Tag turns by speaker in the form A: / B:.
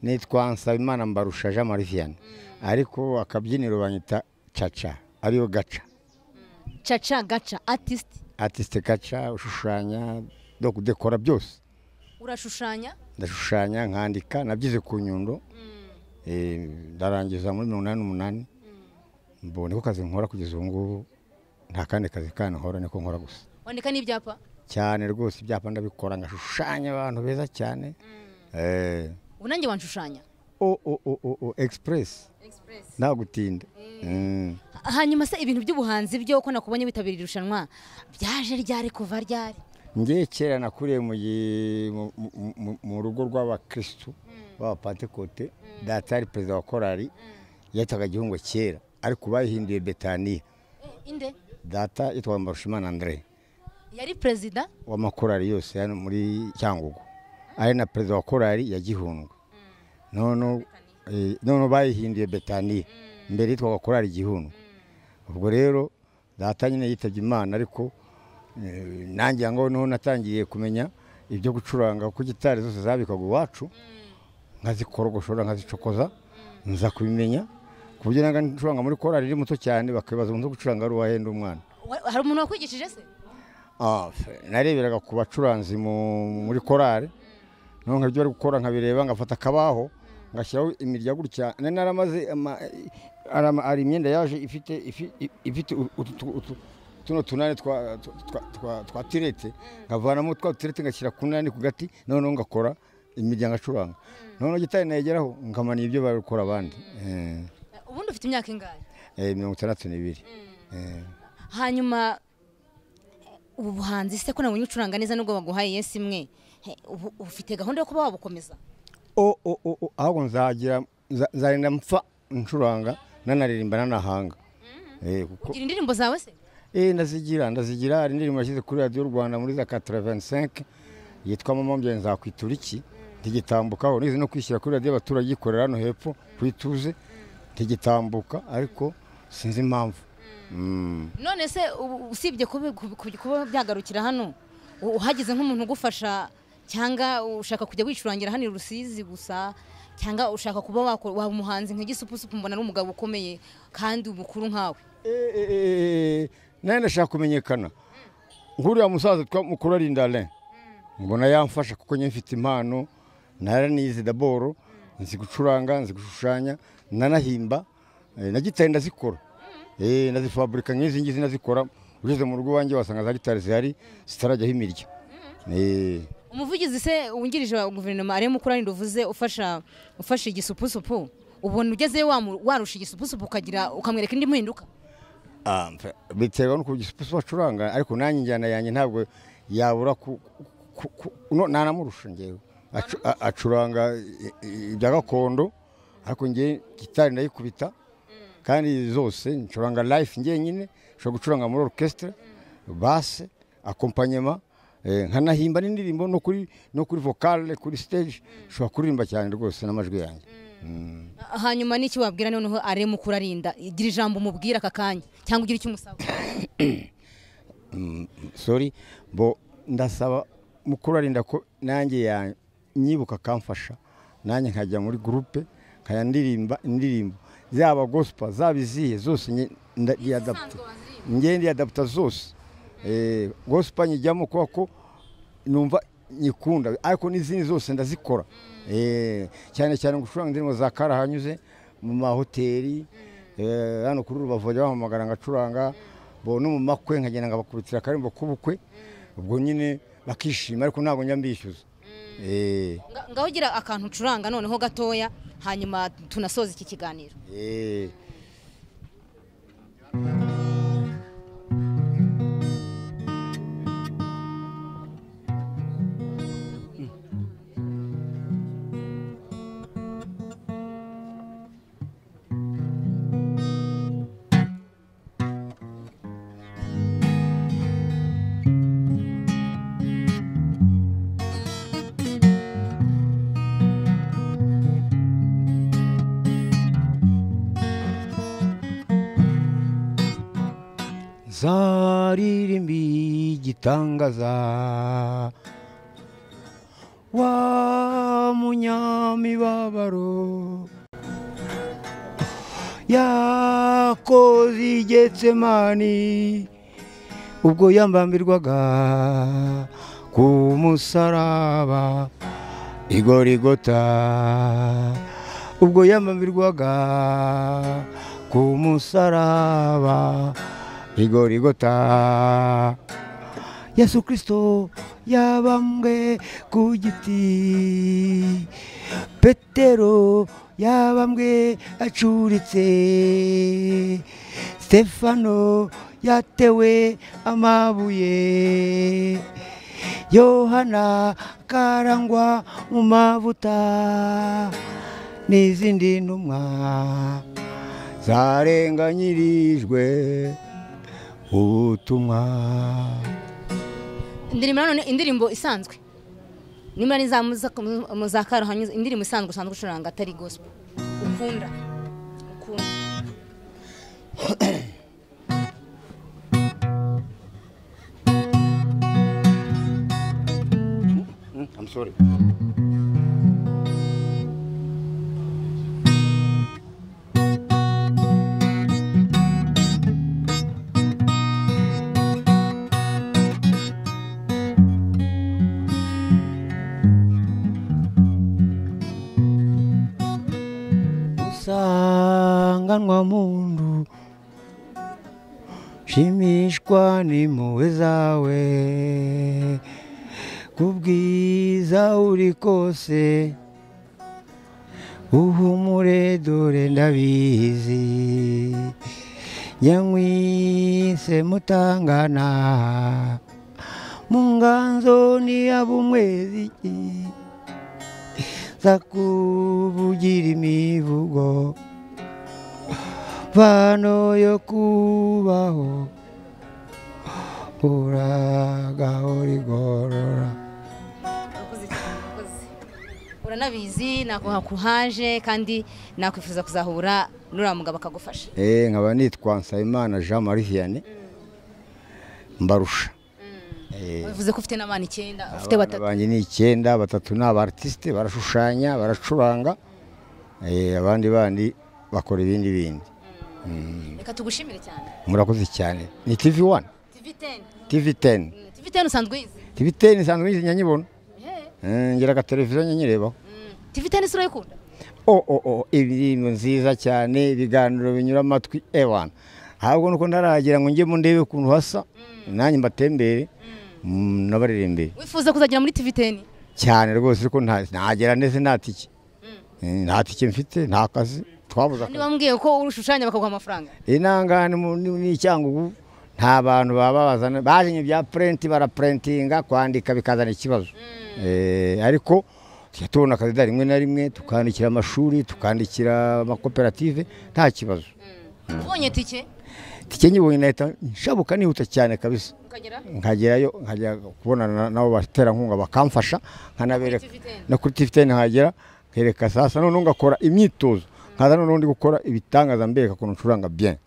A: nitwa Nsabimana Mbarusha Jean Mariviyane ariko akabyiniro banyita caca ariyo gaca
B: caca gaca atisiti
A: atisite gaca ushushanya kudekora byose
B: urashushanya
A: ndashushanya nkandika nabyize ku nyundo eh, ndarangiza muri mirongo inani n'umunani mbo niko kazi nkora kugeza ubu ngubu nta kandi kazi kandi nkora niko nkora gusa
B: wandika n'ibyapa
A: cyane rwose ibyapa ndabikora ngashushanya abantu beza cyane eh,
B: ubu nanjye wanshushanya
A: o o o o o express nta gutinda Mm.
B: hanyuma se ibintu by'ubuhanzi byo uko nakubonye witabiriye irushanwa byaje ryari kuva ryari
A: njye kera nakuriye mu gi- mu- mu- mu- mu rugo rw'abakirisitu b'abapantekote data yari perezida wa korari yitaga gihungo kera ariko bayihinduye betaniya
B: inde
A: data yitwaga mbarushimana andre
B: yari perezida
A: w'amakorari yose hano muri cyangugu ari na perezida wa korari ya gihundwe noneho eh, noneho bayihinduye betaniya mbere yitwaga korari gihundwe ubwo rero data nyine yitabye imana ariko eh, nanjye ngo noneho natangiye kumenya ibyo gucuranga kuko gitari zose zabikaga iwacu nkazikorogoshora nkazicokoza nza kubimenya ku buryo nanga ncuranga muri korari iri muto cyane bakibaza umuntu wo gucuranga ari uwahenda umwana
B: Wa- hari umuntu wakwigishije se
A: Ah, fe- nareberaga ku bacuranzi mu- muri korari noneho nkabyo bari gukora nkabireba ngafata akabaho ngashyiraho imirya gutya nari naramaze ama- arama- hari imyenda yaje ifite ifi- i- ifite u- utu- tu- utu- tuno tunani twa- twa- twa- twa- twa tirete nkavanamo twa tirete ngashyira ku nani ku gati noneho ngakora imirya ngacuranga noneho gitari nayigeraho nkamaniye ibyo bari gukora abandi Eh,
B: ubundi ufite imyaka ingahe
A: eh, mirongo itandatu n'ibiri Eh.
B: hanyuma eh, ubu buhanzi se ko nabonye ucuranga neza nubwo baguhaye yes imwe he, ubu- ufite gahunda yo kuba wabukomeza
A: o o o o ahubwo nzagira nza- nzagenda mpfa ncuranga nanaririmba nanahanga Eh, kuko
B: ugira indirimbo zawe se
A: eh ndazigira ndazigira hari indirimbo yashyize kuri radiyo rwanda muri za 85 yitwa mama mbyaye nzakwitura iki ntigitambukaho nize no kwishyira kuri radiyo abaturage ikorera hano hepfo kwituze ntigitambuka ariko sinzi impamvu Mm.
B: none se ubu usibye kubi- kubi- kubi- kuba byagarukira hano u- uhageze nk'umuntu ugufasha cyangwa ushaka kujya wicurangira hano i rusizi gusa cyangwa ushaka kuba wako- waba umuhanzi nka gisupusupu mbona ari umugabo ukomeye kandi umukuru nkawe
A: nawe ndashaka kumenyekana nk'uriya musaza twa mukuru ari indale mbona yamfasha kuko nyine mfite impano naranize daboro nzi gucuranga nzi gushushanya nanahimba eh, na gitari ndazikora Eh, ndazifaburika nk'izi ngizi ndazikora ugeze mu rugo iwanjye wasanga za gitari zihari zitarajyaho imirya Eh,
B: umuvugizi se wungirije wa guverinoma ariyo mukuru arinde uvuze ufasha ufasha igisupusupu ubona ugezeyo wamu- warusha igisupusupu ukagira ukamwereka indi mpinduka
A: ah, mfa- biterwa n'uko igisupusi bacuranga ariko nanjye injyana yanjye ntabwo yabura ku- ku- ku- no, nanamurusha ngewe Acu- a- acuranga i- i- ibya gakondo ariko ngewe gitari ndayikubita kandi zose ncuranga life njyenyine nshobora gucuranga muri orchestre base akompanyema eh, nkanahimba n'indirimbo no kuri no kuri vocale kuri stage nshobora kuririmba cyane rwose n'amajwi yanjye
B: hanyuma n'iki wabwira noneho ariyo mukuru arinda igira ijambo umubwira aka kanya cyangwa ugira icyo umusaba
A: sorry bo ndasaba mukuru arinda ko nanjye yanyibuka akamfasha nanjye nkajya muri gurupe nkajya ndirimba indirimbo zaba gospa zaba izihe zose njye nda- ndiyadaputa njye ndiyadaputa zose Eh, gospa nyijyamo kubera ko numva nyikunda ariko n'izindi zose ndazikora Eh, cyane cyane gucuranga indirimbo za kara hanyuze mu mahoteli eh, hano kuri rubavu bajya bahamagara ngacuranga bo no mu makwe nkagenda ngabakubitira akarimbo k'ubukwe ubwo nyine bakishima ariko ntabwo njya mbishyuza Eh,
B: Nga- ngaho ugira akantu ucuranga noneho gatoya hanyuma tunasoza iki kiganiro
A: eh. zaririmbi igitangaza wa munyamibabaro yakoze igetsemani ubwo yambambirwaga ku musaraba igorigota ubwo yambambirwaga ku musaraba igorigota yesu kirisito yabambwe ku giti petero yabambwe acuritse stefano yatewe amabuye yohana karangwa mu mavuta n'izindi ntumwa zarenganyirijwe ubutumwa
B: indirimbo nanone indirimbo isanzwe nimba ari za muza- mu za karuhanyuze indirimbo isanzwe usanzwe ucuranga atari gospel ukunda ukunda
C: I'm sorry.
A: usanganwa mundu shimishwa n'impuhwe zawe ku bwiza uri kose uhumure dore ndabizi nyamwise mutangana mu nganzo ni abumwezi zakuvugira imivugo vano yo kubaho uragahorigorora
B: urakoze cyane urakoze uranabizi nakuha kuhaje kandi nakwifuza kuzahura n'uriya mugabo akagufasha
C: Eh, nkaba nitwa Nsabimana Jean Marie Vianney mbarusha
B: bivuze ko ufite n'abana icyenda ufite
C: abana
B: batatu
C: banjye ni icyenda batatu ni abartisite barashushanya baracuranga eh, abandi bandi bakora ibindi bindi
B: reka tugushimire cyane
C: murakoze cyane ni TV 1
B: tv teni
C: TV 10
B: tv teni usanzwe uyizi
C: TV 10 isanzwe nyizinya nyibona
B: Ehe.
C: Eh, ngira ka televiziyo nyirebaho
B: Mm. tv teni si urayikunda
C: oh oh oh ibintu nziza cyane ibiganiro binyura amatwi ewana ahubwo nuko ndaragira ngo njye mu ndebe ukuntu hasa nanjye mbatembere mm, nabaririmbire
B: wifuza kuzagera muri tv teni
C: cyane rwose ariko nta- nagera ndetse nta tike Eh, nta tike mfite nta kazi twabuze akazi
B: ntibambwiye ko urushushanya bakaguha amafaranga
C: inangane mu- ni- ni icyangugu nta bantu baba babazana bazanye ibya purenti barapurentinga kwandika bikazana ikibazo Eh, ariko tujya tubona akazi da rimwe na rimwe tukandikira amashuri tukandikira amakoperative nta kibazo
B: ubonye tike
C: tike nyibonye nahita nshabuka nihuta cyane kabisa
B: ukagera
C: nkagerayo nkajya kubonana na- n'abo baterankunga bakamfasha nkanabereka
B: Kuri TV ten.
C: no kuri tiviteni nkagera nkereka sasa noneho ngakora imyitozo nkaza noneho ndi gukora ibitangaza mbereka ukuntu ncuranga bien